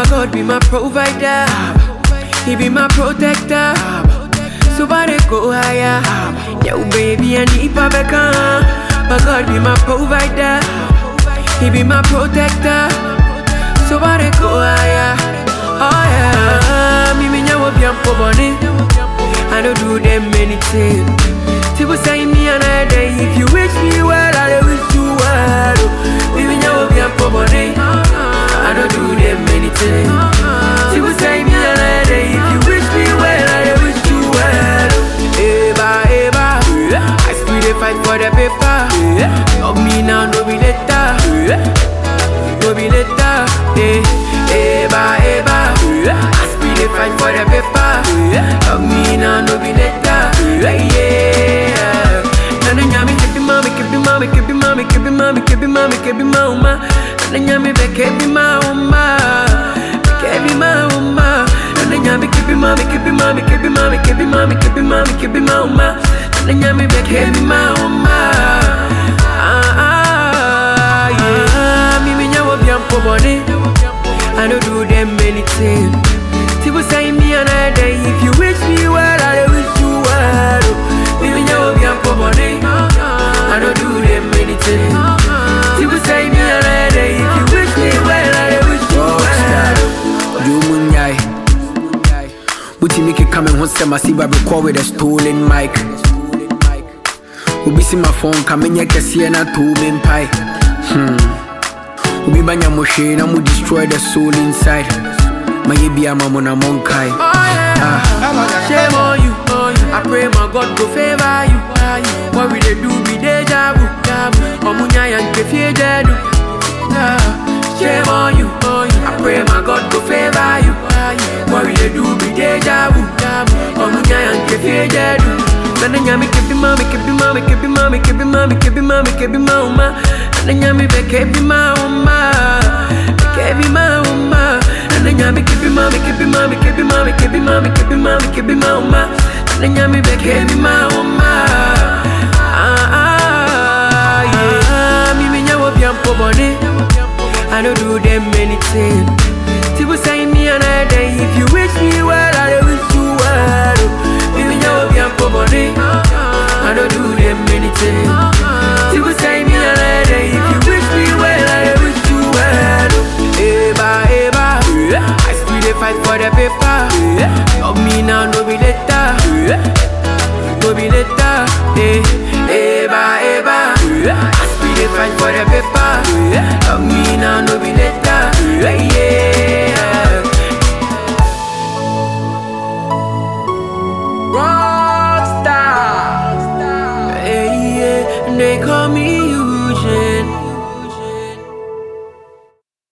God be my provider. He be my protector. So far they go higher. Yo, baby, I need Pabeka. My God be my provider. He be my protector. So far they go higher. Oh yeah. Me me nyawo biampo boni. I don't do them anything. People say me another day. If you wish me well, I wish you well. Me me nyawo biampo boni. I don't do them anything. People say me another day. If you wish me well, I wish you well. Eba, eba. I still dey fight for the paper. Love me now, no be later. No be later. Eh, eba, eba. I still dey fight for the paper. Love me now, no be later. Yeah. Nana nyami kebi mami, kebi mami, kebi mami, kebi mami, kebi mami, kebi mama. Nana nyami be kebi mama, kebi mama. Nana nyami kebi mami, kebi mami, kebi mami, kebi mami, kebi mami, kebi mama. Nana nyami be kebi mama. Ah ah yeah. Me me nyawo biampo boni. I don't do them anything. People say me another day. If you wish me well, I wish you well. Me me nyawo biampo boni. I don't do them anything. People say me another day. If you wish me well, I wish you well. Jumunyai. Buti Mickey coming home, say, see Baby call with a stolen mic. Ubi see my phone coming, yeah, can see na two main pie. Hmm. Ubi banya moshe, na mu destroy the soul inside. My yebi ama mona monkai. Oh yeah. Shame on you. I pray my God go favor you. What we dey do be deja vu. Omunya yanke fiejedu. Shame on you. I pray my God go favor you. What we dey do be deja vu. Omunya yanke fiejedu. Nana nyami kebi mami, kebi mami, kebi mami, kebi mami, kebi mami, kebi mama. Nana nyami be kebi mama, kebi mama. Nana nyami kebi mami, kebi mami, kebi mami, kebi mami, kebi mami, kebi mama. Nana nyami be kebi mama. Ah ah yeah. Me me nyawo biampo boni. I don't do them anything. People say me another day. If you wish me well, I wish you well. Me me nyawo biampo boni. I don't do them anything. People say me another day. If you wish me well, I wish you well. Eba eba. I still dey fight for the paper. Love me now, no be later. No be later. Eh, eba eba. I still dey fight for the paper. Love me now, no be later. Yeah. Rockstar. Hey, yeah. They call me